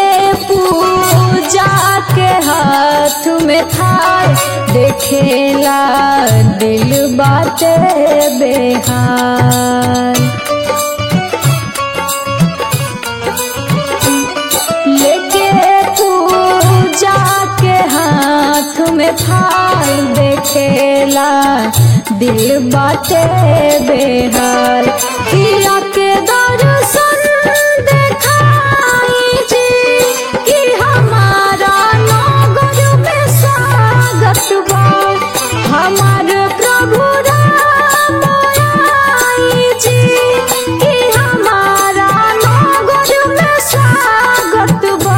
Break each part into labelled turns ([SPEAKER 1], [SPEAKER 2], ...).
[SPEAKER 1] पूजा के हाथ में थार देखेला दिल बाटे बेहार लेके पूजा के हाथ में थाल देखेला दिल बाटे बेहाल किया के दर्शन देखाई जी कि हमारा नगर में स्वागत बा हमार प्रभु राम आई जी कि हमारा नगर में स्वागत बा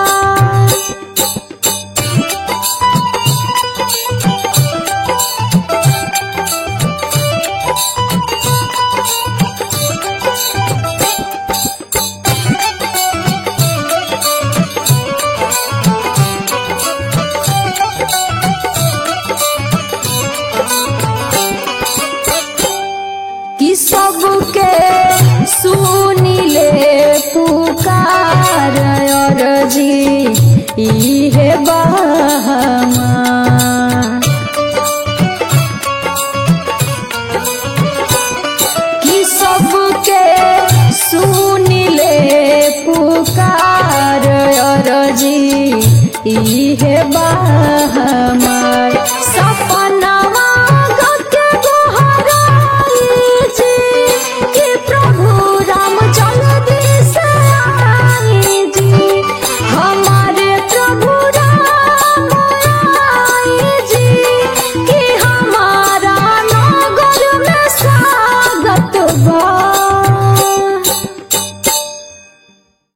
[SPEAKER 1] कि सबके सुनिले पुकार और जी इहे बहमा कि सबके सुनिले पुकार और जी इहे बहमा